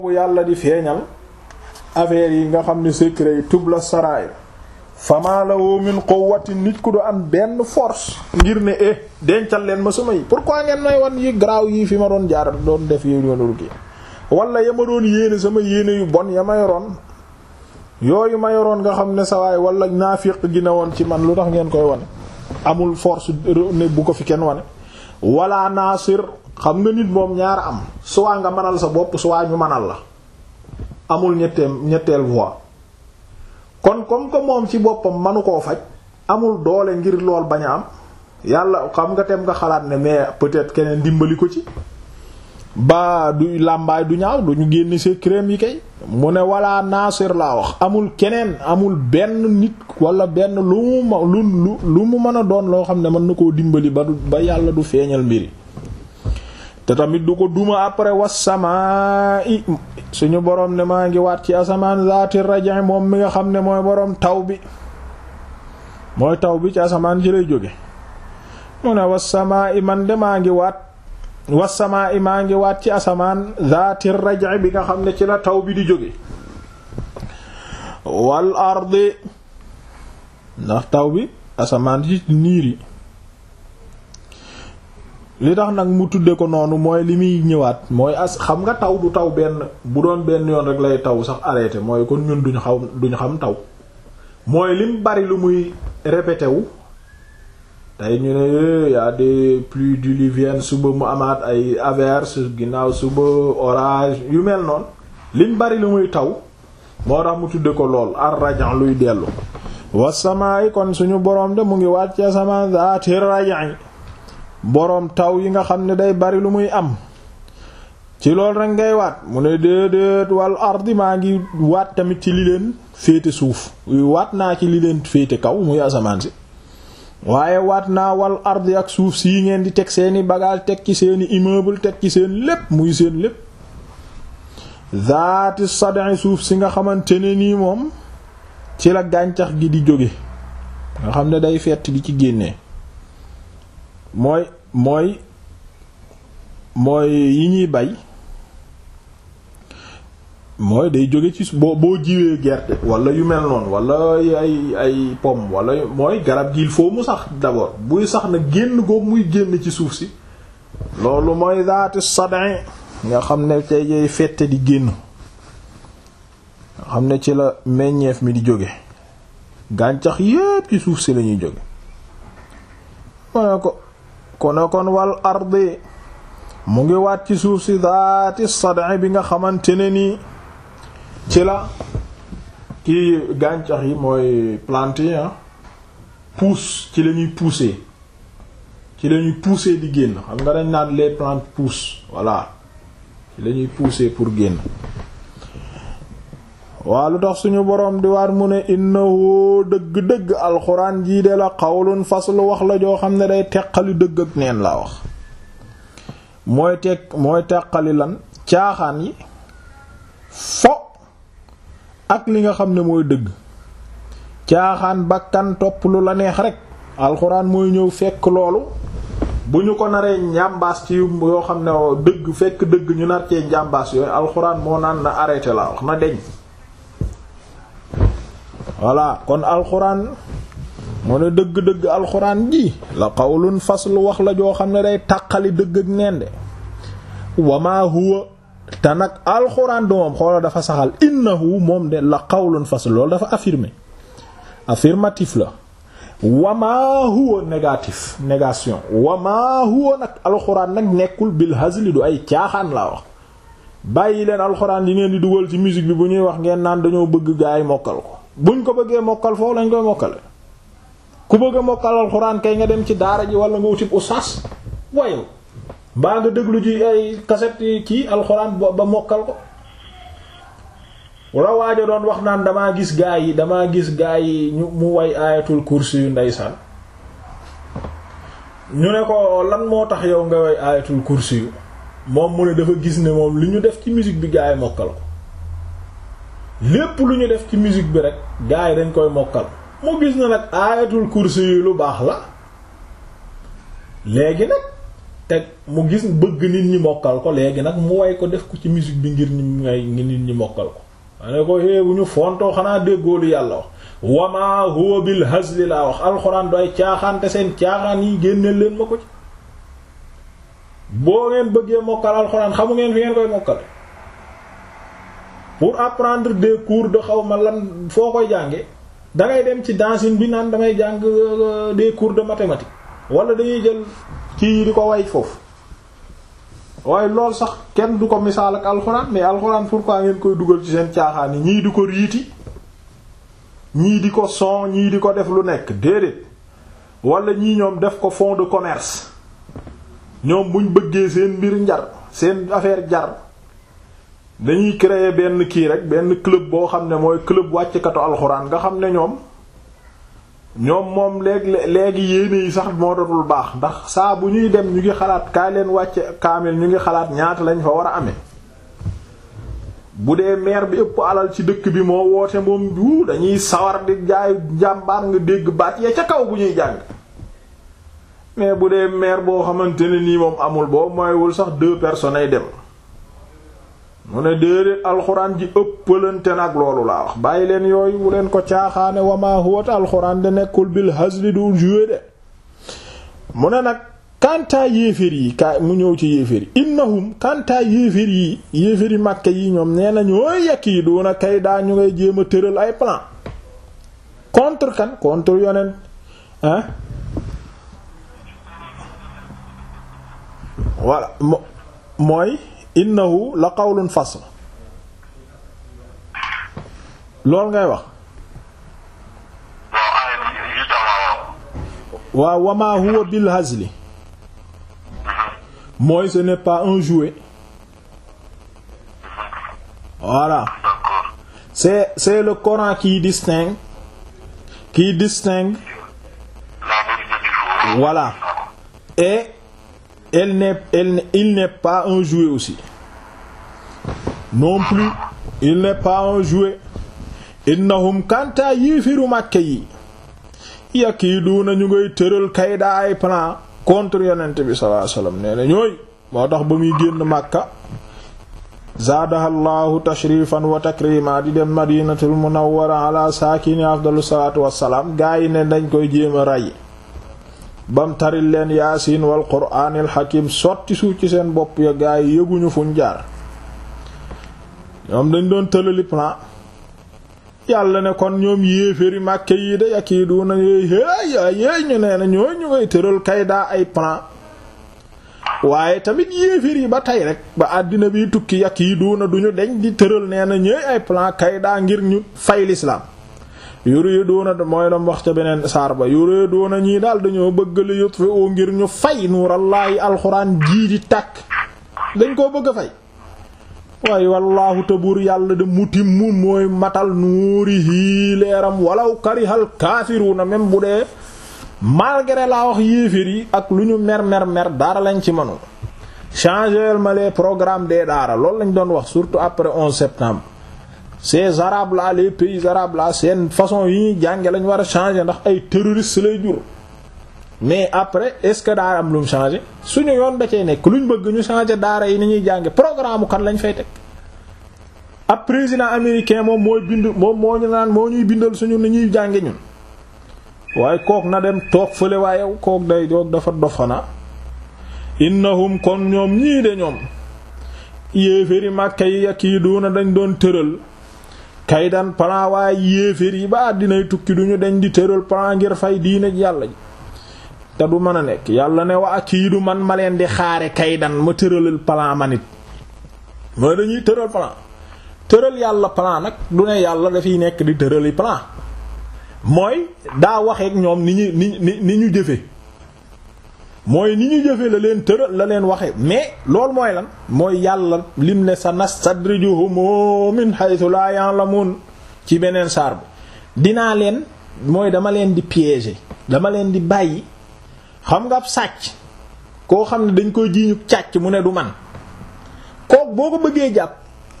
yàlla di feeñal affaire yi nga xam ne secret yi tubla sarair fama lahu min quwwati nit ku du am benn force ngir ne eh dencal leen ma sama yi pourquoi ngeen may wan yi garaaw yi fi ma doon jaar doon def yi yoonul kii wala ya ma doon yéene sama yéene yu bon ya ma yoroon yooyu ma yoroon nga xam ne sawaay wala naafiq gi ne woon ci man lu tax ngeen koy wane amul force ne bu ko fi kenn wane wala naasir xam nga nit moom ñaar am soit nga mënal sa bopp soit ñu mënal la amul ñetteel ñetteel voie kon comme que moom ci boppam manu koo faj amul doole ngir lool bañ a am yàlla xam nga tem nga xalaat ne mais peut-être keneen dimbali ko ci ba du làmbaay du ñaaw du ñu génn see crème yi kay mu ne wala naasir laa wax amul keneen amul benn nit wala benn lu mu ma lu lu mu mën a doon loo xam ne mën na koo dimbali ba du ba yàlla du feeñal mbiri te tamit du ko duma après wasamaa i suñu boroom ne maa ngi waat ci asamaan zaati raja moom mi nga xam ne mooy boroom taw bi mooy taw bi ci asamaan ci lay jóge mu ne wasamaa i man de maa ngi waat wasamaa i maa ngi waat ci asamaan zaati raja bi nga xam ne ci la taw bi di jóge wal ardi ndax taw bi asamaan ci niir yi li tax nag mu tudde ko noonu mooy li muy ñëwaat mooy as xam nga taw du taw benn bu doon benn yoon rek lay taw sax arrêté mooy kon ñun duñu xaw duñu xam taw mooy lim bari lu muy répété wu tey ñu ne y a des pluies diluviennes suba mu amaat ay averses ginnaaw suba orage yu mel noonu lim bari lu muy taw moo tax mu tudde ko lool ar rajan luy dellu wasamaayi kon suñu boroom de mu ngi wàcc asamaan zaati rajan boroom taw yi nga xam ne day bari lu muy am ci lool rek ngay waat mu ne déedéet wal ardi maa ngi waat tamit ci li leen féete suuf waat naa ci li leen féete kaw muy asamaan si waaye waat naa wal ardi ak suuf sii ngeen di teg seeni bagage teg ci seeni immeuble teg ci seen lépp muy seen lépp zaati sad'i suuf si nga xamante ne nii moom ci la gàncax gi di jóge nga xam ne day fett di ci génnee mooy mooy mooy yi ñuy bay mooy day jóge ci boo boo jiwee gerte wala yu mel noonu wala ay ay pomme wala mooy garab gi il faut mu sax d'abord buy sax na génn googu muy génn ci suuf si loolu mooy zaati sadin nga xam ne tey jay fette di génn nga xam ne ci la meññeef mi di jóge gàncax yépp ci suuf si lañuy jóge ma ko kon kon wal ardi mu ngi waat ci suuf si daati sad'i bi nga xamante ne nii ci la kii gàncax yi mooy plante yi pousse ci la ñuy pousser ci la ñuy pousser di génn xam nga dañ naan les plantes poussent voilà ci la ñuy pousser pour génn waa lu tax suñu boroom di waat mu ne innahu dëgg-dëgg alxuraan jii de la xawlun faslu wax la joo xam ne day teqali dëgg ak neen laa wax mooy teg mooy teqali lan caaxaan yi fo ak li nga xam ne mooy dëgg caaxaan bakkan topp lu la neex rek alxuraan mooy ñëw fekk loolu bu ñu ko naree njàmbaas ci yoo xam ne dëgg fekk dëgg ñu nar cee njàmbaas yooyu alxuraan moo naan na arrêté laa wax na deñ voilà kon alxuraan mu ne dëgg-dëgg alxuraan ji la qawlun faslu wax la joo xam ne day tàqali dëgg ak neen de wama huwa te nag alxuraan du moom xoola dafa saxal innahu moom de la qawlun faslu loolu dafa affirmé affirmatif la wama huwa négatif négation wama huwa nag alxuraan nag nekkul bil hazli du ay caaxaan laa wax bàyyi leen alxuraan yi ngeen di dugal ci musique bi bu ñuy wax ngeen naan dañoo bëgg gaa yi mokkal ko buñ ko bëggee mokkal foofu lañ koy mokkale ku bëgg a mokkal alxuraan kay nga dem ci daara ji wala nga wutib ustaas wayow mbaa nga déglu ji ay cassette kii alxuraan ba mokkal ko wala waajo doon wax naan damaa gis gaa yi damaa gis gaa yi ñu mu way aayatul kursi yu ndeysaan ñu ne ko lan moo tax yow nga way aayatul kursi yu moom mu ne dafa gis ne moom li ñu def ci musique bi gaa yi mokkal ko lépp lu ñu def ci musique bi rek gaa yi dañ koy mokkal mu gis na nag aayatul kursi yu lu baax la léegi nag teg mu gis bëgg nit ñi mokkal ko léegi nag mu way ko def ko ci musique bi ngir ñi ngay nit ñi mokkal ko ane ko hé bu ñu fontoo xanaa déggoolu yàlla wax wama huwa bil hazli laa wax alxuraan du ay caaxaan te seen caaxaan yi génneel leen ma ko ci boo ngeen bëggee mokkal alxuraan xamu ngeen fi ngeen koy mokkale pour apprendre des cours de xaw ma lan foo koy jànge dangay dem ci dancing bi naan damay jàng des cours de mathématiques wala dañuy jël kii di ko way foofu waaye loolu sax kenn du ko misaal ak alxuraan mais alxuraan pourquoi ngeen koy dugal ci seen caaxaan yi ñii di ko riiti ñii di ko son ñii di ko def lu nekk déedéet wala ñii ñoom def ko fond de commerce ñoom buñ bëggee seen mbir njar seen affaire jar dañuy créer benn kii rek benn club boo xam ne mooy club wàcckatu alxuraan nga xam ne ñoom ñoom moom léegi léegi yéene yi sax moo dootul baax ndax saa bu ñuy dem ñu ngi xalaat kaay leen wàcce kaamil ñu ngi xalaat ñaata lañ fa war a amee bu dee maire bi ëpp alal ci dëkk bi moo woote moom du dañuy sawar di jaay jàmbaar nga dégg baat ya ca kaw bu ñuy jàng mais bu dee maire boo xamante ne nii moom amul boo mooywul sax deux personnes ay dem mu ne déedéet alxuraan ji ëppalante nag loolu laa wax bàyyi leen yooyu bu leen ko caaxaane wama huwat alxuraan de nekkul bil hazli du jouer de mu ne nag kantaa yéeféer yi ka mu ñëw ci yéeféer yi innahum kantaa yéeféer yi yéeféer yi màkke yi ñoom nee na ñooy yekk yi doona kay daa ñu ngay jéem a tëral ay plan contre kan contre yonent hein voilà mooy innahu la qawlun fasl loolu ngay wax waaw wama huwa bil hazli mooy ce n'est pas un jouet voilà c'est c'est le Coran qui distingue qui distingue voilà et elle n'est elle il n'est pas un jouet aussi non plus il n'est pas un jouet innahum kanta yéefiru màkke yi yakiiduuna ñu ngay tëral kayda ay plan contre yonent bi sallallahu alayhi wasallam nee na ñooy moo tax ba muy génn màkka zaadaha llahu tashrifan wa takrima di dem madinatul munawwara ala saakini afdalu salatu wassalaam gaa yi ne dañ koy jéem a rey bam taril leen yaasin wal quraanil hakim sotti suuf ci seen bopp ya gaa yi yëguñu fuñ jaar ñoom dañ doon tëlali plan yàlla ne kon ñoom yéeféri màkke yi de yakiiduuna yéey yéey ñu nee na ñooy ñu ngay tëral kaydaa ay plan waaye tamit yéefér yi ba tey rek ba àddina bi tukki yakiiduuna duñu deñ di tëral nee na ñooy ay plan kaydaa ngir ñu fay l'islam yuriduuna mooy dam wax ca beneen saar ba yuriduuna ñii daal dañoo bëgg li yutfi'u ngir ñu fay nuurallaahi alxuraan jii di tàkk dañ koo bëgg a fay waaye wallaahu tabur yàlla de mutimmu mooy matal nuurihi leeram walaw karihal kaafiruuna même bu dee malgré laa wax yéeféer yi ak lu ñu mer mer mer dara lañ ci mënu changer ma les programmes des daara loolu lañ doon wax surtout après 11 septembre ces arabes là les pays arabes là seen façon yi ñuy jànge lañ war a changer ndax ay terroristes lay jur mais après est-ce que daara am lu mu changer suñu yoon da cee nekk luñ bëgg ñu changer daara yi ni ñuy jànge programme kan lañ fay teg ab président américain moom mooy bind moom moo ñu naan moo ñuy bindal suñu ni ñuy jànge ñun waaye kook na dem toog fële waaye kook day doog dafa dofana innahum kon ñoom ñii de ñoom yéeféri màkka yi yakiiduuna dañ doon tëral kaydan plan waaye yéefér yi ba àddinay tukki duñu dañ di tëral plan ngir fay diine yàlla ji te du mën a nekk yàlla ne wa akiidu man ma leen di xaare kaydan ma tëralal plan ma nit mooy dañuy tëral plan tëral yàlla plan nag du ne yàlla dafiy nekk di tërali plan mooy daa waxeek ñoom ni ñu ni ni ni ñu jëfe mooy ni ñu jëfe la leen tëral la leen waxe mais loolu mooy lan mooy yàlla lim ne sa nastadrijuhum min haythu la ya'lamun ci beneen saar bi dinaa leen mooy dama leen di piéger dama leen di bàyyi xam nga ab sàcc koo xam ne dañ koy jiiñu càcc mu ne du man kook boo ko bëggee jàpp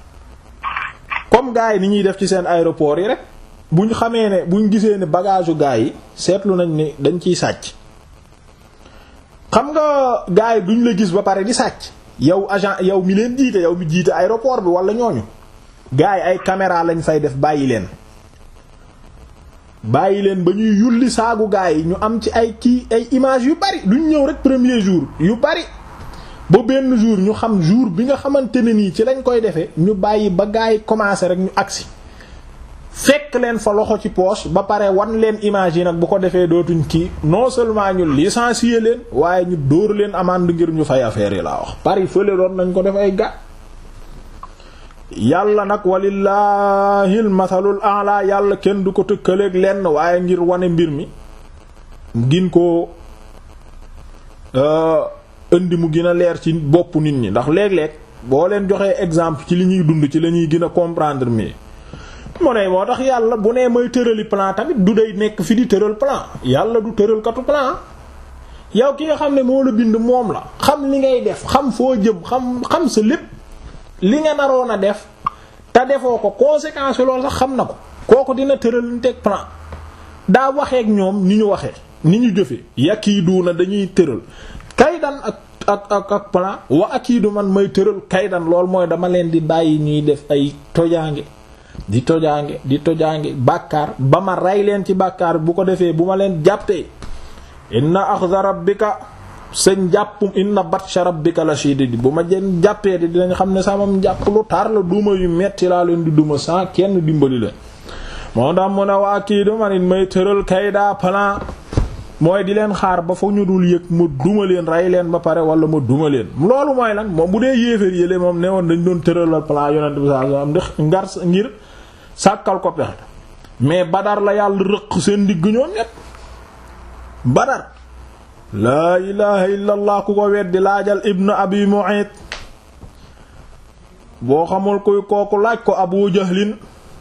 comme gars yi ni ñuy def ci seen aéroport yi rek buñ xamee ne buñ gisee ne bagage u gars yi seetlu nañ ni dañ ciy sàcc xam nga gars yi duñ la gis ba pare di sàcc yow agent yow mi leen jiite yow mi jiite aéroport bi wala ñooñu gars yi ay caméra lañ fay def bàyyi leen bàyyi leen ba ñuy yulli saagu gars yi ñu am ci ay kii ay image yu bari duñ ñëw rek premier jour yu bari ba benn jour ñu xam jour bi nga xamante ne nii ci lañ koy defee ñu bàyyi ba gars yi commencé rek ñu agsi fekk leen fa loxo ci poche ba pare wan leen image yi nag bu ko defee dootuñ kii non seulement ñu licencier leen waaye ñu dóor leen amende ngir ñu fay affaire yi laa wax Paris fële doon nañ ko def ay ga yàlla nag walillahil mathalul a'la yàlla kenn du ko tëkkaleeg lenn waaye ngir wane mbir mi gin ko indi mu gën a leer ci bopp nit ñi ndax léeg-léeg boo leen joxee exemple ci li ñuy dund ci la ñuy gën a comprendre mi mu ne moo tax yàlla bu nee may tërali plan tamit du day nekk fi di tëral plan yàlla du tëral katu plan yow ki nga xam ne moo la bind moom la xam li ngay def xam foo jëm xam xam sa lépp li nga naroon a def te defoo ko conséquence loolu sax xam na ko kooku dina tëral ñu teg plan daa waxeek ñoom ni ñu waxee ni ñu jëfee yakiidu na dañuy tëral kaydan ak ak ak ak plan wa akiidu man may tëral kaydan lool mooy dama leen di bàyyi ñuy def ay tojaange di tojaange di tojaange bàkkaar ba ma rey leen ci bàkkaar bu ko defee bu ma leen jàppee inna axza rabbika seen jàppum inna batsha rabbika la shadid bu ma jen jàppee di dinañ xam ne samam jàpp lu tar la duma yu metti laa leen di duma sans kenn dimbali leen moo tax mu ne waa kii du man it may tëral kaydaa plan mooy di leen xaar ba fa ñu dul yëg ma duma leen rey leen ba pare wala ma duma leen loolu mooy lan moom bu dee yéeféer yële moom ne woon dañ doon tëralal plan yonent bi sallallahu alayhi wasallam ngar ngir sàkkal ko pexe mais badar la yàlla rëq seen digg ñoom ñépp badar laa ilaha illa allah ku ko weddi laajal ibnu abi mu'ayt boo xamul kuy kooku laaj ko abu jahlin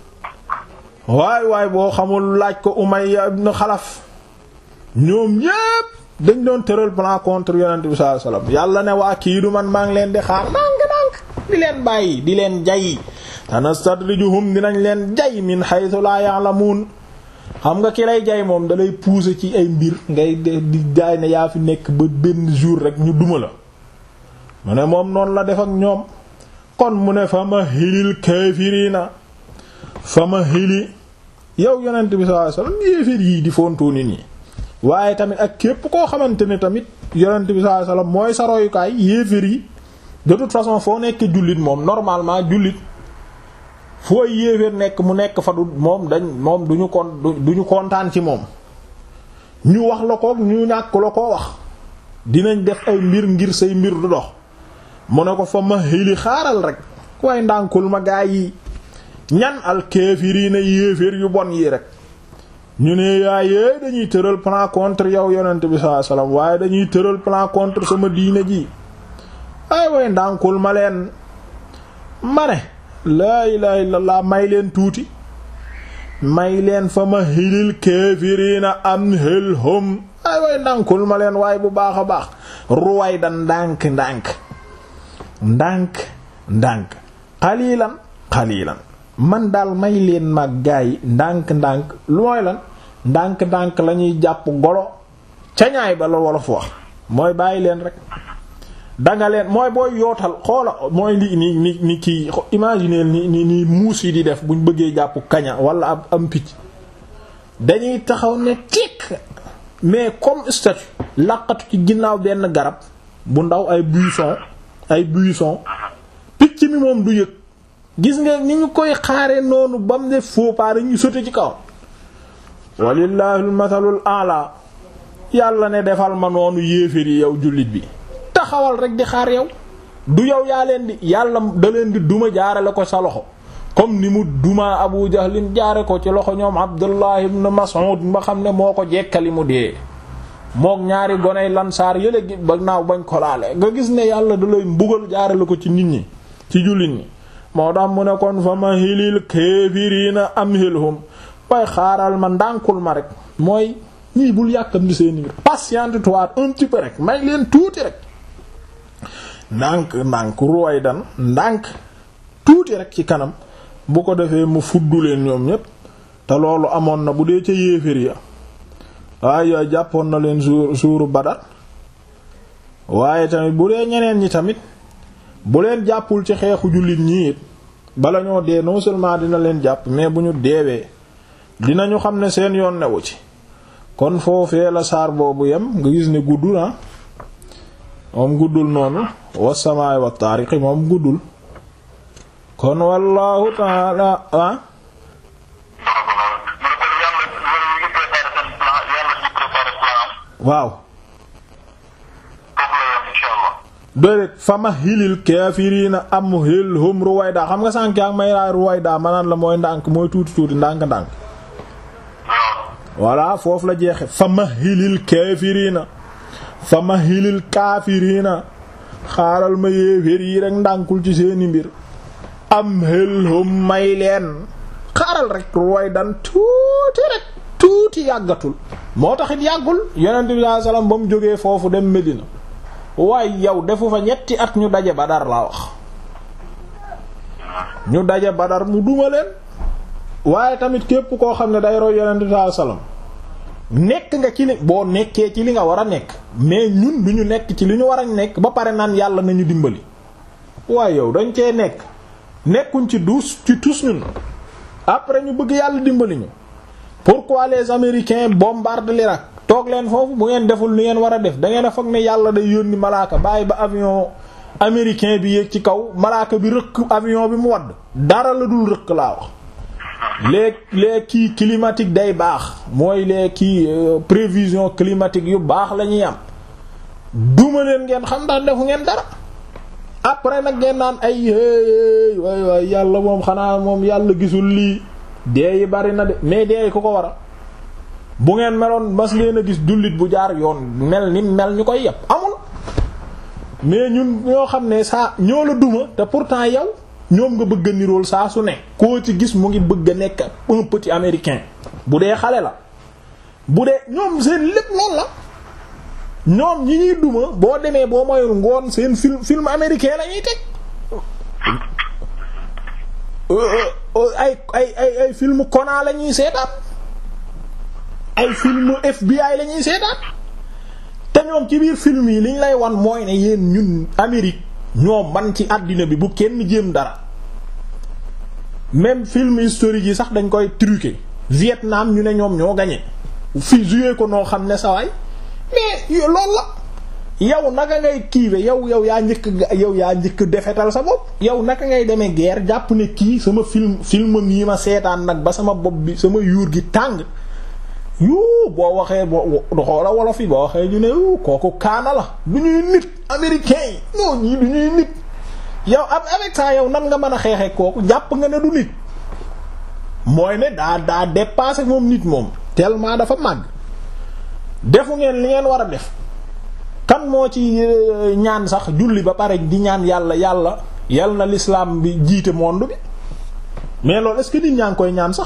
waay waay boo xamul laaj ko umayya ibnu xalaf ñoom ñépp dañ doon tëral plan contre yonent bi sallallahu alayhi wasallam yàlla ne waa kii du man maa ngi leen di xaar ndànk ndànk di leen bàyyi di leen jay tanastadrijuhum dinañ leen jay min haythu la ya'lamun xam nga ki lay jay moom dalay pousser ci ay mbir ngay di jaay ne yaa fi nekk ba benn jour rek ñu duma la mu ne moom noonu la def ak ñoom kon mu ne fa ma hilil kaafiriina fa ma hili yow yonent bi sallallahu alayhi wasallam yéeféer yii di fontoo nit ñi waaye tamit ak képp koo xamante ne tamit yonent bi sallallahu alayhi wasallam mooy sa royukaay yéeféer yi de toute façon foo nekk jullit moom normalement jullit foo yéeféer nekk mu nekk fa du moom dañ moom duñu kon duñu kontaan ci moom ñu wax la ko ñu ñàkk la ko wax dinañ def ay mbir ngir say mbir du dox mu ne ko fa ma xili xaaral rek waaye ndànkul ma gaa yi ñan al kaafiriina yéeféer yu bon yi rek ñu ne yaayee dañuy tëral plan contre yow yonent bi sallallahu alayhi wasallam waaye dañuy tëral plan contre sama diine ji ay way ndànkul ma leen ma ne laa ilaha illallah may leen tuuti may leen fa ma hilil kaafiriina am hëlhom ay way ndànkul ma leen waaye bu baax a baax ruwaay da ndànk ndànk ndànk ndànk xaliilan xaliilan man daal may leen mag gaa yi ndànk ndànk lu mooy lan ndànk ndànk lañuy jàpp golo cañaay ba la wolof wax mooy bàyyi leen rek danga leen mooy booy yootal xoola mooy li ni ni ni kii imaginer ni ni ni muus yi di def buñ bëggee jàpp kaña wala ab am picc dañuy taxaw ne tikk mais comme statue laqatu ci ginnaaw benn garab bu ndaw ay buisson ay buisson picc mi moom du yëg gis nga ni ñu koy xaare noonu ba mu def faux pas ñu sote ci kaw walillahi almathalul a'la yàlla ne defal ma noonu yéeféer yi yow jullit bi taxawal rek di xaar yow du yow yaa leen di yàlla da leen di duma jaarale ko sa loxo comme ni mu duma Abu Jahlin jaare ko ci loxo ñoom Abdullah ibn Mas'ud ba xam ne moo ko jekkali mu dee mook ñaari goney lansaar yële gi ba naaw bañ ko laale nga gis ne yàlla da lay mbugal jaarale ko ci nit ñi ci jullit ñi moo tax mu ne kon fa ma hilil kaafiriina amhilhum waaye xaaral ma ndànkul ma rek mooy ñii bul yàkkam di seeni mbir patiente-toi un petit peu rek may leen tuuti rek ndànk ndànk ruway dan ndànk tuuti rek ci kanam bu ko defee mu fuddu leen ñoom ñépp te loolu amoon na bu dee ca yéefér ya waaye yooyu jàppoon na leen suur suuru Badar waaye tamit bu dee ñeneen ñi tamit bu leen jàppul ci xeexu jullit ñi it bala ñoo dee non seulement dina leen jàpp mais bu ñu deewee dinañu xam ne seen yoon newu ci kon foofee la saar boobu yem nga gis ne guddul ah moom guddul noonu wasamaay wa taariqi moom guddul kon wallahu taala ah waaw déedéet fama hilil kaafiriina am hil hum ruwayda xam nga sànk ak may raay ruwayda manaan la mooy ndànk mooy tuuti tuuti ndànk ndànk voilà foofu la jeexe fama hilil kaafiriina fama hilil kaafiriina xaaral ma yéeféer yi rek ndànkul ci seeni mbir am hil hum may leen xaaral rek ruwaydan tuuti rek tuuti yàggatul moo taxit yàggul yonent bi sallallahu alayhi wasallam ba mu jógee foofu dem Medina waaye yow defu fa ñetti at ñu daje Badar laa wax ñu daje Badar mu duma leen waaye tamit képp koo xam ne day roy yonent bi sallallahu alayhi wasallam nekk nga ci li boo nekkee ci li nga war a nekk mais ñun du ñu nekk ci li ñu war a nekk ba pare naan yàlla nañu dimbali waaye yow dañ cee nekk nekkuñ ci dus ci tus ñun après ñu bëgg yàlla dimbali ñu pourquoi les américains bombardent l'Irak toog leen foofu bu ngeen deful li ngeen war a def da ngeen a foog ne yàlla day yónni malaaka bàyyi ba avion américain bi yéeg ci kaw malaaka bi rëkk avion bi mu wadd dara la dul rëkk laa wax les les kii climatique day baax mooy les kii prévision climatique yu baax la ñuy am duma leen ngeen xam ndax defu ngeen dara après nag ngeen naan ay waay waay yàlla moom xanaa moom yàlla gisul lii dee yi bari na de mais dee yi ku ko wara bu ngeen meloon mas leen a gis jullit bu jaar yoon mel ni mel ñu koy yépp amul mais ñun ñoo xam ne saa ñoo la duma te pourtant yow ñoom nga bëgg a nirool saa su ne koo ci gis mu ngi bëgg a nekk un petit américain bu dee xale la bu dee ñoom seen lépp lool la ñoom ñi ñuy duma boo demee boo moyul ngoon seen film film américain la ñuy teg ay ay ay ay film Conan la ñuy seetaan ay film FBI la ñuy seetaan te ñoom ci biir film yi liñ lay wan mooy ne yéen ñun Amérique ñoom man ci àddina bi bu kenn jéem dara même film historique yi sax dañ koy truquer Vietnam ñu ne ñoom ñoo gagné fi joué ko noo xam ne sawaay mais loolu la yow naka ngay kiiwe yow yow yaa njëkk yow yaa njëkk defetal sa bopp yow naka ngay demee guerre jàpp ne kii sama film film mii ma seetaan nag ba sama bopp bi sama yuur gi tàng yuu boo waxee boo xoola wolof yi boo waxee ñu ne kooku kaana la du ñuy nit américain yi ñoo ñii du ñuy nit yow ab avec ça yow nan nga mën a xeexee kooku jàpp nga ne du nit mooy ne daa daa dépassé moom nit moom tellement dafa màgg defu ngeen li ngeen war a def kan moo ci ñaan sax julli ba pare di ñaan yàlla yàlla yal na l'islam bi jiite monde bi mais loolu est-ce que nit ñaa ngi koy ñaan sax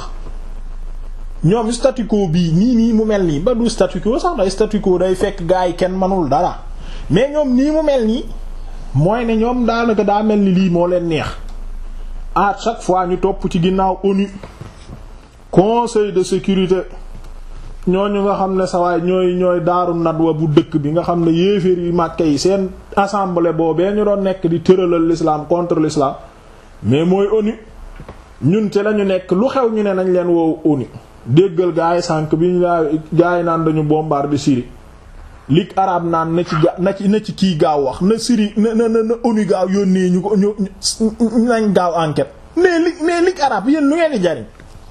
ñoom statu quo bii nii nii mu mel nii ba du statu quo sax day statu quo day fekk gaa yi kenn mënul dara mais ñoom nii mu mel nii mooy ne ñoom daanaka daa mel ni lii moo leen neex à chaque fois ñu topp ci ginnaaw ONU conseil de sécurité ñooñu nga xam ne sawaay ñooy ñooy daaru nadwa bu dëkk bi nga xam ne yéeféer yi màkke yi seen assemblée boobee ñu doon nekk di tëralal l'islam contre l'islam mais mooy ONU ñun ci lañu nekk lu xew ñu ne nañ leen woowu ONU déggal gaay sànq bi ñu gaay naan dañu bombarder Syrie ligue arabe naan na ci ga na ci na ci kii gaaw wax na Syrie na na na ONU gaaw yónnee ñu ko ñu nañ gaaw enquête mais ligue mais ligue arabe yéen lu ngeen di jariñ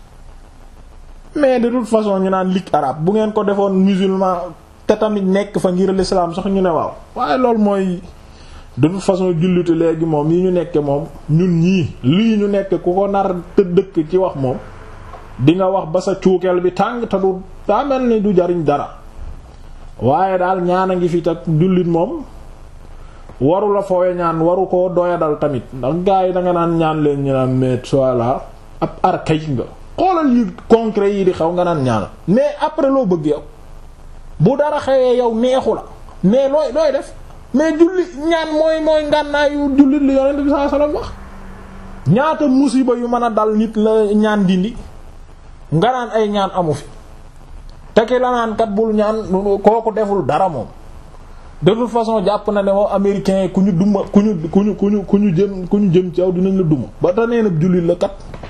mais de toute façon ñu naan ligue arabe bu ngeen ko defoon musulman te tamit nekk fa ngir l'islam sax ñu ne waaw waaye loolu mooy de toute façon jullite léegi moom yi ñu nekke moom ñun ñii lii ñu nekk ku ko nar te dëkk ci wax moom di nga wax ba sa cuukeel bi tàng te du daa mel ni du jariñ dara waaye daal ñaan a ngi fi tak jullit moom waru la foowe ñaan waru ko doyadal tamit ndax gaa yi da nga naan ñaan leen ñu naan mais voilà ab archaïque nga xoolal yi concret yi di xew nga naan ñaanal mais après loo bëgg yow bu dara xewee yow neexu la mais looy looy def mais julli ñaan mooy mooy ngànnaayu jullit li yonent bi sallallahu alayhi wasallam wax ñaata musiba yu mën a dal nit la ñaan dindi nga naan ay ñaan amu fi te ki la naan kat bul ñaan kooku deful dara moom de toute façon jàpp na ne moom américain ku ñu duma ku ñu ku ñu ku ñu ku ñu jëm ku ñu jëm ci yow dinañ la duma ba ta nee na jullit la kat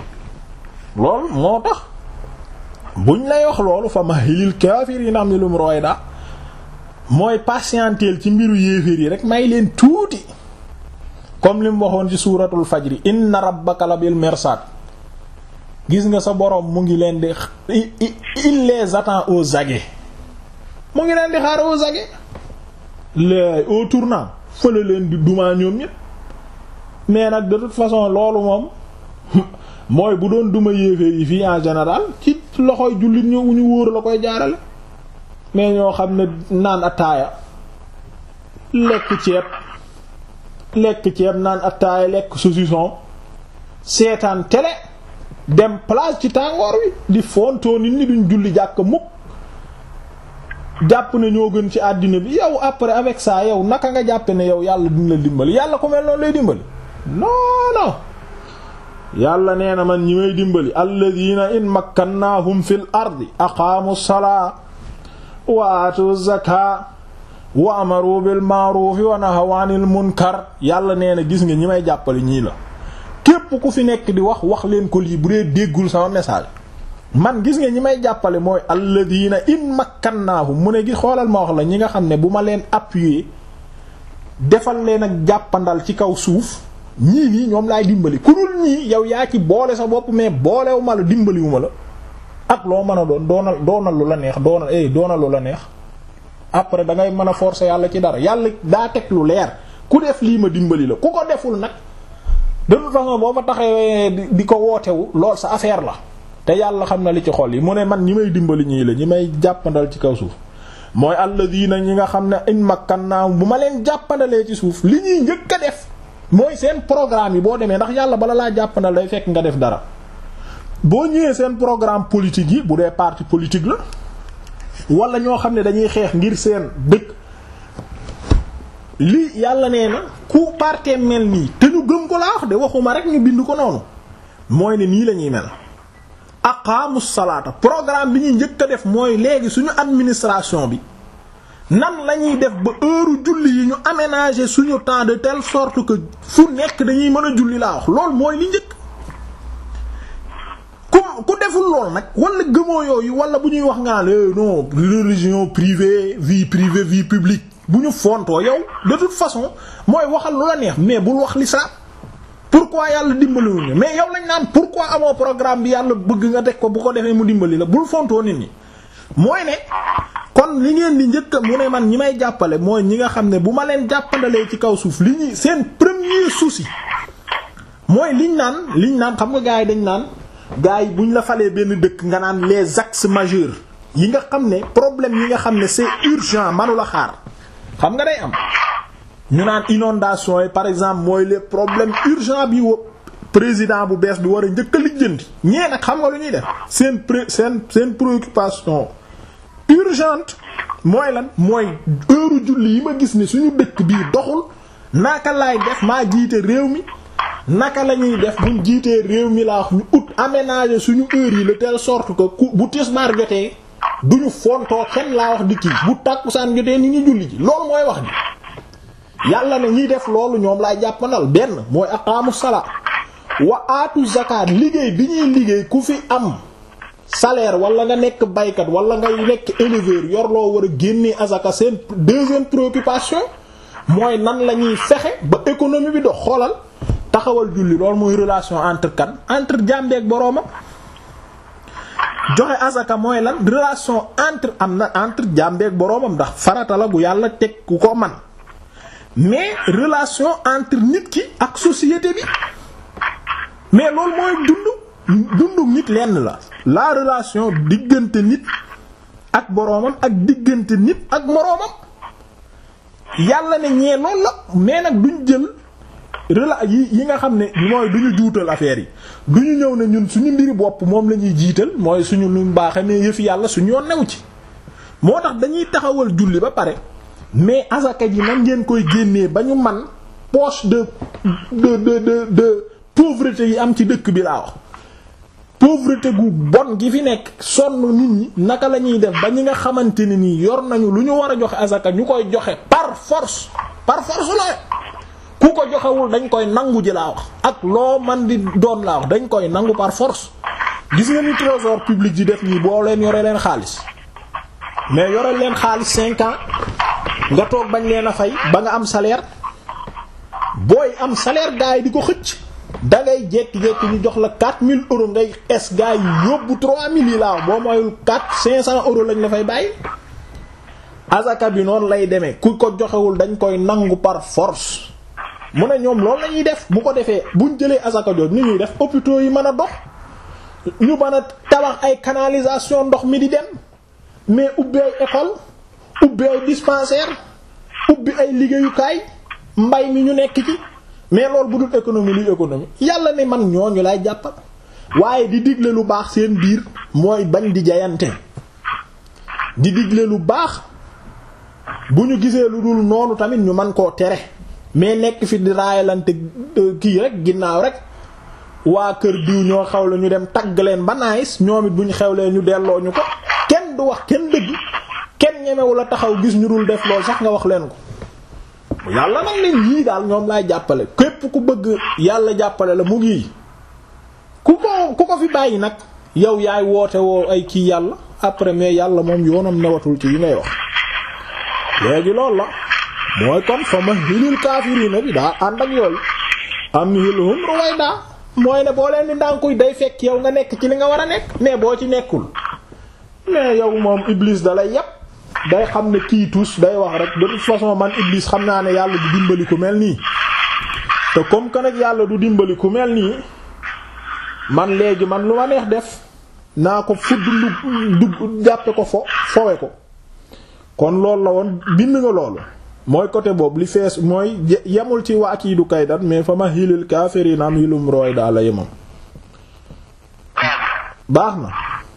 loolu moo tax buñ lay wax loolu fa mahilil kaafiriina amhilhum ruwayda mooy patienteel ci mbiru yéeféer yi rek may leen tuuti comme li mu waxoon ci suuratul fajri inna rabbaka la bil mirsad gis nga sa boroom mu ngi leen di il les attend aux aguets mu ngi leen di xaar aux aguets les au tournant fële leen di dumaa ñoom ñépp mais nag de toute façon loolu moom mooy bu doon duma yéeféer yi fii en général ci loxoy jullit ñu ñu wóor la koy jaarale mais ñoo xam ne naan ataaya lekk ceeb lekk ceeb naan ataaya lekk saucisson seetaan télé dem plage ci tàngoor wi di fontoo nit ñi duñ julli jàkk mukk jàpp ne ñoo gën ci àddina bi yow après avec ça yow naka nga jàppe ne yow yàlla dina la dimbali yàlla ko mel noonu lay dimbali non non yàlla nee na man ñi may dimbali alladina in makkannahum fil ardi aqaamu salaa wa aatu zaka wa amaru bil ma'ruf wa nahaw anil munkar yàlla nee na gis nga ñi may jàppale ñii la képp ku fi nekk di wax wax leen ko lii bu dee déggul sama message man gis nga ñi may jàppale mooy alladina in makkannahum mu ne gi xoolal ma wax la ñi nga xam ne bu ma leen appuyer defal leen ak jàppandal ci kaw suuf ñii nii ñoom laay dimbali ku dul ñii yow yaa ci boole sa bopp mais boolewu ma la dimbaliwu ma la ak loo mën a doon doonal doonal lu la neex doonal eh doonal lu la neex après da ngay mën a forcer yàlla ci dara yàlla daa teg lu leer ku def lii ma dimbali la ku ko deful nag de toute façon boo fa taxawee di ko wootewu lool sa affaire la te yàlla xam na li ci xol yi mu ne man ñi may dimbali ñii la ñi may jàppandal ci kaw suuf mooy alladina ñi nga xam ne in makkannaa bu ma leen jàppandalee ci suuf li ñuy njëkk a def mooy seen programme yi boo demee ndax yàlla bala laa jàppandal day fekk nga def dara boo ñëwee seen programme politique yi bu dee parti politique la wala ñoo xam ne dañuy xeex ngir seen dëkk li yàlla nee na ku parti mel nii te ñu gëm ko laa wax de waxuma rek ñu bind ko noonu mooy ne nii la ñuy mel aqaamu salaata programme bi ñuy njëkk a def mooy léegi suñu administration bi nan la ñuy def ba heure julli yi ñu aménager suñu temps de telle sorte que fu nekk dañuy mën a julli laa wax loolu mooy li njëkk ku ku deful lool nag wala gëmoo yooyu wala bu ñuy wax nga non religion privée vie privée vie publique bu ñu fontoo yow de toute façon mooy waxal lu la neex mais bul wax l'islam pourquoi yàlla dimbaliwuñu mais yow lañ naan pourquoi amoo programme bi yàlla bëgg nga teg ko bu ko defee mu dimbali la bul fontoo nit ñi mooy ne kon li ngeen di njëkk mu ne man ñi may jàppale mooy ñi nga xam ne bu ma leen jàppandalee ci kaw suuf li ñuy seen premier souci mooy liñ naan liñ naan xam nga gars yi dañ naan gars yi buñ la falee benn dëkk nga naan les axes majeurs yi nga xam ne problème yi nga xam ne c'est urgent manu la xaar xam nga day am ñu naan inondation yi par exemple mooy les problèmes urgents bi wo président bu bees bi war a njëkk a lijjanti ñee nag xam nga lu ñuy def seen pré seen seen préoccupation urgente mooy lan mooy heure julli yi ma gis ni suñu dëkk bii doxul naka laay def maa jiite réew mi naka la ñuy def buñ jiitee réew mi laa wax ñu ut aménager suñu heure yi de telle sorte que ku bu tisbaar jotee duñu fontoo kenn laa wax di kii bu tàkkusaan jotee ni ñu julli ji loolu mooy wax ji yàlla ne ñiy def loolu ñoom laay jàppandal benn mooy aqaamu salaa wa aatu zakat liggéey bi ñuy liggéey ku fi am salaire wala nga nekk baykat wala nga nekk éleveur yor loo war a génnee azaka seen deuxième préoccupation mooy nan la ñuy fexe ba économie bi dox xoolal taxawal julli loolu mooy relation entre kan entre jàmbeek boroomam joxe azaka mooy lan relation entre am na entre jàmbeek boroomam ndax farata la gu yàlla teg ku ko man mais relation entre nit ki ak société bi mais loolu mooy dund dundu nit lenn la la relation diggante nit ak boroomam ak diggante nit ak moroomam yàlla ne ñee loolu la mais nag duñ jël rela yi yi nga xam ne mooy duñu juutal affaire yi duñu ñëw ne ñun suñu mbiri bopp moom la ñuy jiital mooy suñu lu baaxe mais yëfi yàlla suñu yoon new ci moo tax dañuy taxawal julli ba pare mais azaka ji nan ngeen koy génnee ba ñu man poche de de de de de pauvreté yi am ci dëkk bi laa wax pauvreté gu bon gi fi nekk sonn nit ñi naka la ñuy def ba ñi nga xamante ne nii yor nañu lu ñu war a joxe azaka ñu koy joxe par par force par force la ku ko joxewul dañ koy nangu ji laa wax ak loo man di doon laa wax dañ koy nangu par force gis nga ni trésor public di def nii boo leen yore leen xaalis mais yore leen xaalis cinq ans nga toog bañ leen a fay ba nga am salaire booy am salaire gars yi di ko xëcc da ngay jékki-jékki ñu jox la 4000 euros ngay es gars yi yóbbu 3000 yi laa wax boo mooyul 4 500 euros lañ la fay bàyyi. azaka bi noonu lay demee ku ko joxewul dañ koy nangu par force mu ne ñoom loolu la ñuy def bu ko defee buñ jëlee azaka jooju ni ñuy def hôpitaux yi mën a dox ñu mën a tabax ay canalisation ndox mi di dem mais ubbi ay école ubbi ay dispensaire ubbi ay liggéeyukaay mbay mi ñu nekk ci mais loolu bu dul économie luy économie yàlla ne man ñooñu lay jàppal waaye di digle lu baax seen biir mooy bañ di jayante di digle lu baax bu ñu gisee lu dul noonu tamit ñu mën koo tere mais nekk fi di raayalante kii rek ginnaaw rek waa kër diw ñoo xew la ñu dem tagg leen ba naayis ñoom it bu ñu xewlee ñu delloo ñu ko kenn du wax kenn dëgg kenn ñemewu la taxaw gis ñu dul def lool sax nga wax leen ko yàlla nag leen yii daal ñoom laay jàppale képp ku bëgg yàlla jàppale la mu ngi ku ko ku ko fi bàyyi nag yow yaay woote woo ay kii yàlla après mais yàlla moom yoonam newatul ci yi ngay wax léegi loolu la mooy kon fa ma hilil kaafiriina bi daa ànd ak yooyu am hilhum ruwayda mooy ne boo leen di ndànkuy day fekk yow nga nekk ci li nga war a nekk mais boo ci nekkul mais yow moom iblis da lay yépp day xam ne kii tus day wax rek de toute façon man iblis xam naa ne yàlla du dimbali ku mel nii te comme que nag yàlla du dimbali ku mel nii man léegi man lu ma neex def naa ko fudd lu dugg jàppe ko fo fowe ko kon loolu la woon bind nga loolu mooy côté boobu li fees mooy yemul ci waa kii du kaydat mais fa ma xilil kaafiriin am xilum rooy daal la yemam baax na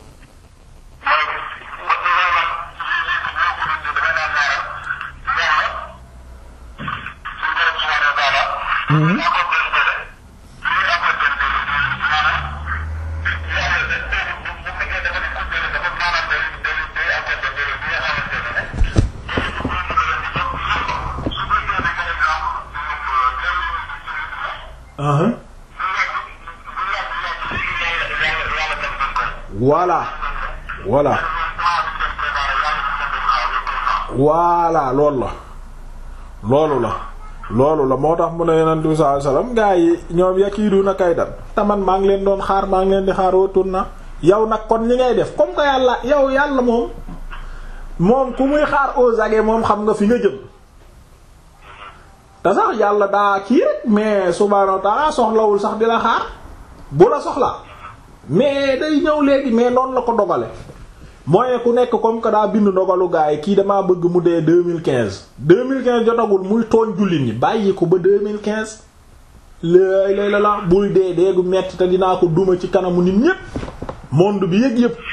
voilà voilà voilà loolu la loolu la loolu la moo tax mu ne yonent bi sallallahu alayhi wasallam gaa yi ñoom yakiiduna kaydan te man maa ngi leen doon xaar maa ngi leen di xaar wóotur na yow nag kon li ngay def comme que yàlla yow yàlla moom moom ku muy xaar aux aguets moom xam nga fi nga jëm te sax yàlla daa kii rek mais subhaanahu wa ta'ala soxlawul sax di la xaar bu la soxla mais day ñëw léegi mais noonu la ko dogale mooy ku nekk comme que daa bind dogalu gaa yi kii damaa bëgg mu dee 2015 2015 jotagul muy tooñ jullit ñi bàyyi ko ba 2015 léegi léeg la la buy dee dee gu metti te dinaa ko duma ci kanamu nit ñépp monde bi yëg yëpp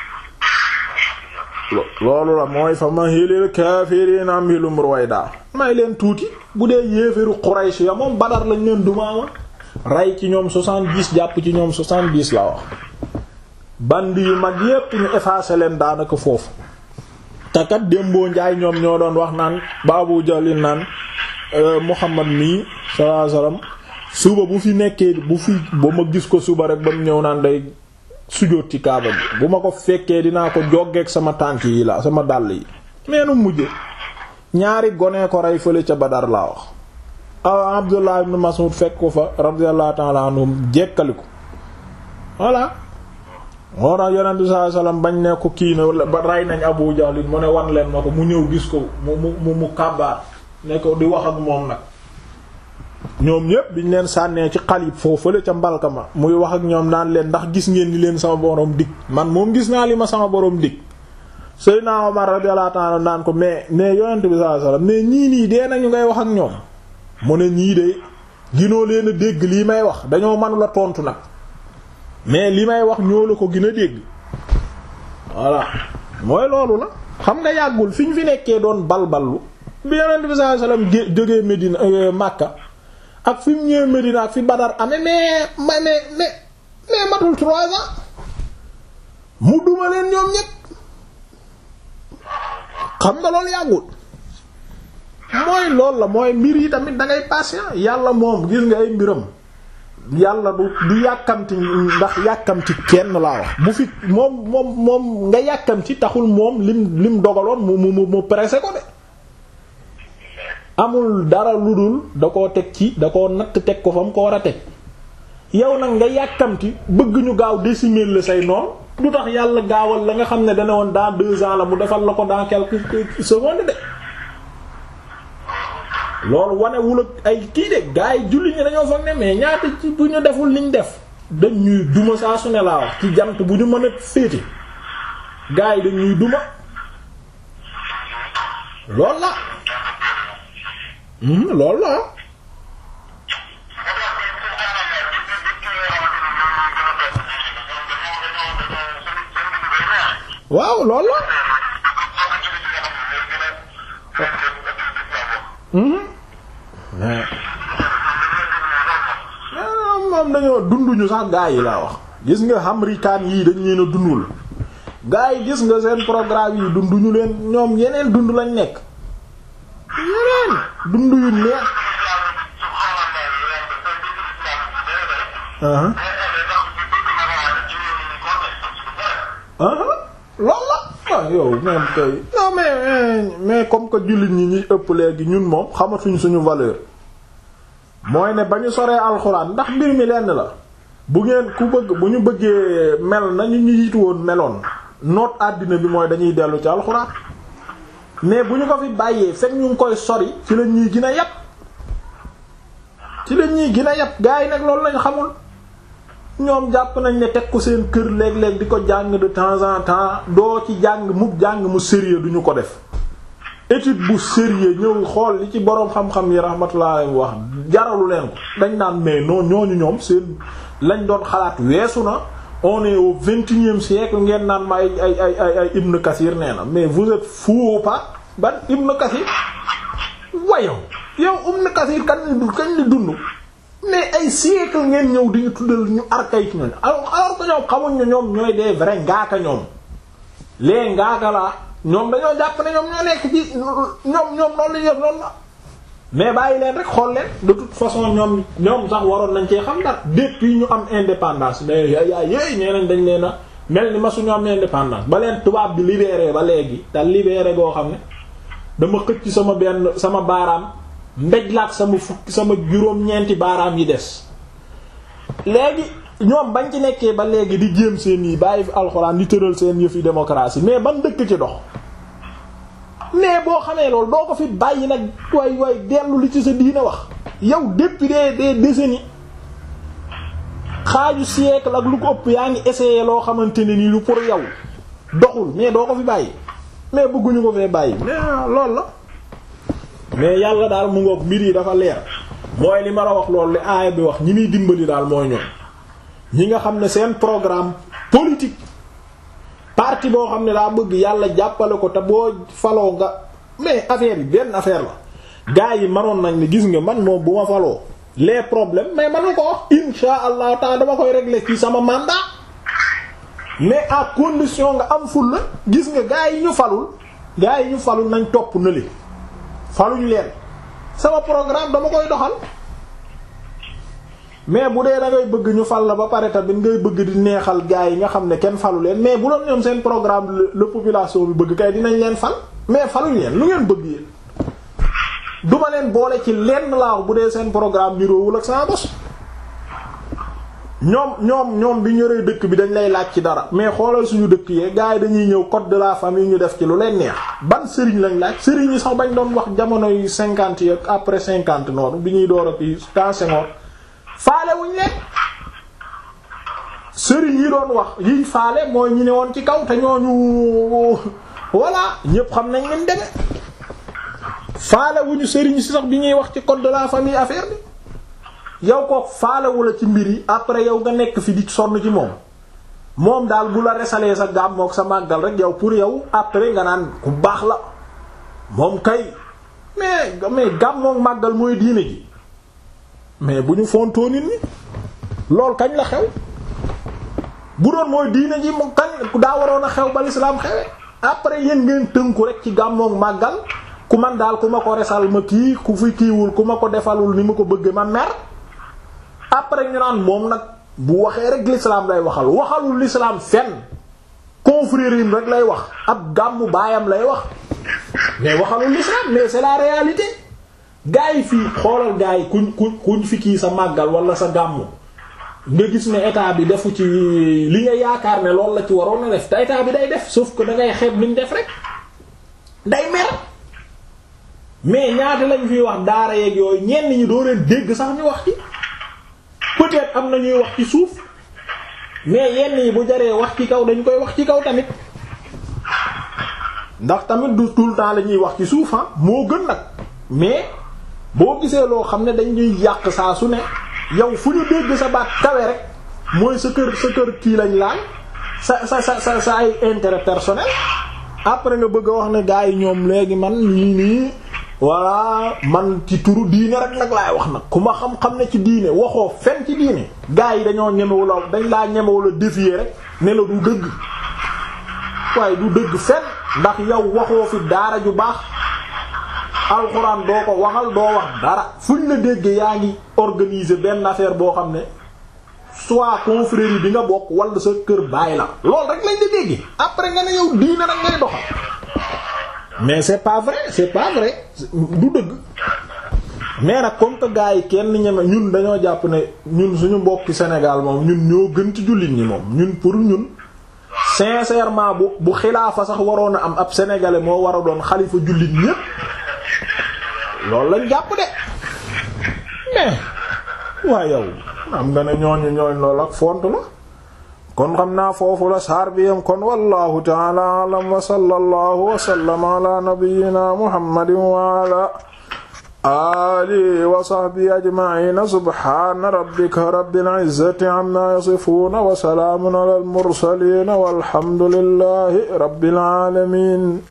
loolu la mooy fa ma hilil kaafiriina am hilum ruwayda may leen tuuti bu dee yéeféru Quraysh ya moom Badar lañ leen dumaama rey ci ñoom 70 jàpp ci ñoom 70 la wax bandi yu mag yépp ñu effacé leen daanaka foofu takat démboo njaay ñoom ñoo doon wax naan ba Abu Jahlin naan Muhammad mii sallallahu alayhi wasallam suba bu fi nekkee bu fi ba ma gis ko suba rek ba mu ñëw naan day sujóot ci kaaba bi bu ma ko fekkee dinaa ko joggeek sama tànk yi la sama dàll yi meenu mujje ñaari gone ko rey fële ca Badar laa wax a Abdullah ibn Mas'ud fekk ko fa radiyallahu ta'ala anhum jekkali ko voilà moo tax yonent bi sallallahu alayhi wasallam bañ ne ko kii na ba rey nañ Abu Jahl mu ne wan leen ma ko mu ñëw gis ko mu mu mu kàbbaar ne ko di wax ak moom nag ñoom ñépp biñ leen sànnee ci xalib foofu fële ca mbalka ma muy wax ak ñoom naan leen ndax gis ngeen ni leen sama borom dig man moom gis naa li ma sama borom dig Seydina Omar radiyallahu ta'ala naan ko mais mais yonent bi sallallahu alayhi wasallam mais ñii nii dee nañu ngay wax ak ñoom mu ne ñii de ginoo leen a dégg lii may wax dañoo mënula tontu nag mais li may wax ñoo la ko gën a dégg voilà mooy loolu la xam nga yàggul fi ñu fi nekkee doon balballu bi yonent bi sallallahu alayhi wasallam jógee Medina Makka ak fi mu ñëwee Medina ak fi Badar amee mais mais mais mais matul trois ans mu duma leen ñoom ñépp xam nga loolu yàggul mooy loolu la mooy mbir yi tamit da ngay patient yàlla moom gis nga ay mbiram yàlla du du yàkkamti ndax yàkkamti kenn laa wax bu fi moom moom moom nga yàkkamti taxul moom lim lim dogaloon mu mu mu pressé ko de amul dara lu dul da koo teg ci da koo natt teg ko fa mu ko war a teg yow nag nga yàkkamti bëgg ñu gaaw décimer la say noon du tax yàlla gaawal la nga xam ne dana woon dans deux ans la mu defal la ko dans quelques secondes de loolu wanewul ak ay kii de gars yi julli ñi dañoo foog ne mais ñaata ci bu ñu deful liñ def dañ ñuy duma saa su ne laa wax ci jant bu ñu mën a féete gars yi dañ ñuy duma lool la lool la waaw lool la moom dañoo dunduñu sax gaa yi laa wax gis nga américain yii dañ leen a dundul gaa yi gis nga seen programme yi dunduñu leen ñoom yeneen dund lañ nekk yeneen dund yu neex loolu la ah yow même kay non mais mais comme que jullit ñi ñuy ëpp léegi ñun moom xamatuñ suñu valeur mooy ne ba ñu soree alxuraan ndax mbir mi lenn la bu ngeen ku bëgg bu ñu bëggee mel nañu ñu yitu woon meloon noot àddina bi mooy dañuy dellu ci alxuraan mais bu ñu ko fi bàyyee fekk ñu ngi koy sori ci la ñuy gën a yàpp ci la ñuy gën a yàpp gaa yi nag loolu lañ xamul ñoom jàpp nañ ne teg ko seen kër léeg-léeg di ko jàng de temps en temps doo ci jàng mu jàng mu sérieux duñu ko def étude bu sérieux ñëw xool li ci boroom xam-xam yi rahmatullah wax jaralu leen ko dañ naan mais non ñooñu ñoom seen lañ doon xalaat weesu na on est au vingt-et-unième siècle ngeen naan ma ay ay ay ay ay Ibn Kathir nee na mais vous êtes fou ou pas ban Ibn Kathir wayow yow Ibn Kathir kan kañ li dund mais ay siècle ngeen ñëw di ñu tuddal ñu archaïque ñooñu alors alors que ñoom xamuñ ne ñoom ñooy des vrais ngaaka ñoom les ngaaka la ñoom dañoo jàpp ne ñoom ñoo nekk ci ñoom ñoom noonu la ñuy noonu la mais bàyyi leen rek xool leen de toute façon ñoom ñoom sax waroon nañ cee xam dara depuis ñu am indépendance mais yaay yaay yéey ñee nañ dañ leen a mel ni ma suñu am indépendance ba leen tubaab bi libéré ba léegi te libéré goo xam ne dama xëcc sama benn sama baaraam mbéj laak sama fukki sama juróom-ñeenti baaraam yi des léegi ñoom bañ ci nekkee ba léegi di jéem seen yi bàyyi fi alxuraan di tëral seen yëfi démocratie mais ban dëkk ci dox mais boo xamee loolu doo ko fi bàyyi nag waay waay dellu li ci sa diina wax yow depuis des des décennies xaaju siècle ak lu ko ëpp yaa ngi essayé loo xamante ne nii lu pour yow doxul mais doo ko fi bàyyi mais bëgguñu ko fee bàyyi mais loolu la mais yàlla daal mu ngoog mbir yi dafa leer mooy li ma la wax loolu li aaya bi wax ñi muy dimbali daal mooy ñoom ñi nga xam ne seen programme politique parti boo xam ne daa bëgg yàlla jàppale ko te boo faloo nga mais affaire yi benn affaire la gars yi manoon nañ ne gis nga man moom bu ma faloo les problèmes mais man ko wax insha allah taala dama koy régler ci sama mandat mais à condition nga am ful la gis nga gars yi ñu falul gars yi ñu falul nañ topp na li faluñ leen sama programme dama koy doxal mais bu dee da ngay bëgg ñu fal la ba pare tamit ngay bëgg di neexal gars yi nga xam ne kenn falu leen mais bu doon ñoom seen programme la population bi bëgg kay dinañ leen fal mais faluñ leen lu ngeen bëgg yéen duma leen boole ci lenn laa bu dee seen programme niroowul ak sama bos ñoom ñoom ñoom bi ñoree dëkk bi dañ lay laaj ci dara mais xoolal suñu dëkk yee gars yi dañuy ñëw code de la famille ñu def ci lu leen neex ban sëriñ lañ laaj sëriñ yi sax bañ doon wax jamono yu cinquante yi ak après cinquante noonu bi ñuy door a kii temps Senghor faale wuñ leen sëriñ yi doon wax yiy faale mooy ñi ne woon ci kaw te ñooñu voilà ñépp xam nañ leen deme faale wuñu sëriñ si sax bi ñuy wax ci code de la famille affaire bi yow ko faalewu la ci mbir yi après yow nga nekk fi di sonn ci moom moom daal bu la resalee sa gàmmook sa màggal rek yow pour yow après nga naan ku baax la moom kay mais mais gàmmook màggal mooy diine ji mais bu ñu fontoo nit ñi lool kañ la xew bu doon mooy diine ji mu kañ daa waroon a xew ba l'islam xewe après yéen ngeen tënku rek ci gàmmook màggal ku man daal ku ma ko resal ma kii ku fi kiiwul ku ma ko defalul ni ma ko bëgg ma mer après ñu naan moom nag bu waxee rek l'islam lay waxal waxalul l'islam fenn confrérie rek lay wax ab gàmmu baayam lay wax mais waxalul l'islam mais c'est la réalité gaa yi fii xoolal gaa yi kuñ kuñ kuñ fi kii sa màggal wala sa gàmmu nga gis ne état bi defu ci li nga yaakaar ne loolu la ci waroon a def te état bi day def sauf que da ngay xeeb li ñu def rek day mer mais ñaata lañ fiy wax daara yeeg yooyu ñenn ñi doo leen dégg sax ñu wax ci peut-être am na ñuy wax ci suuf mais yenn yi bu jaree wax ci kaw dañ koy wax ci kaw tamit ndax tamit du tout le temps la ñuy wax ci suuf ah moo gën nag mais boo gisee loo xam ne dañuy yàq saa su ne yow fu ñu dégg sa baat kawe rek mooy sa kër sa kër kii lañ laal sa sa sa sa sa ay intérêt personnel après nga bëgg a wax ne gars yi ñoom léegi man nii nii voilà man ci turu diine rek nag laay wax nag ku ma xam-xam ne ci diine waxoo fen ci diine gars yi dañoo ñemewula dañ laa ñemewula défier rek ne la du dëgg waaye du dëgg fen ndax yow waxoo fi daara ju baax alxuraan doo ko waxal doo wax dara fuñ la dégg yaa ngi organiser benn affaire boo xam ne soit confrérie bi nga bokk wala sa kër bàyyi la loolu rek lañ la dégg après nga ne yow diine rek ngay doxal mais c'est pas vrai c'est pas vrai du dëgg mais nag comme que gars yi kenn ñeme ñun dañoo jàpp ne ñun suñu mbokki Sénégal moom ñun ñoo gën ci jullit ñi moom ñun pour ñun sincèrement bu bu xilaafa sax waroon a am ab sénégalais moo war a doon xalifa jullit ñépp loolu lañ jàpp de mais waaye yow am nga ne ñooñu ñooñ loolu ak font la kon xam naa foofu la saar bi yam kon wallahu ta'ala a'lam wa sallallahu wa sallama ala nabiyyina muhammadin wa ala alihi wa sahbihi ajma'in subhana rabbika rabbil izzati amma yasifun wa salamun ala al mursalin walhamdulillahi rabbil alamin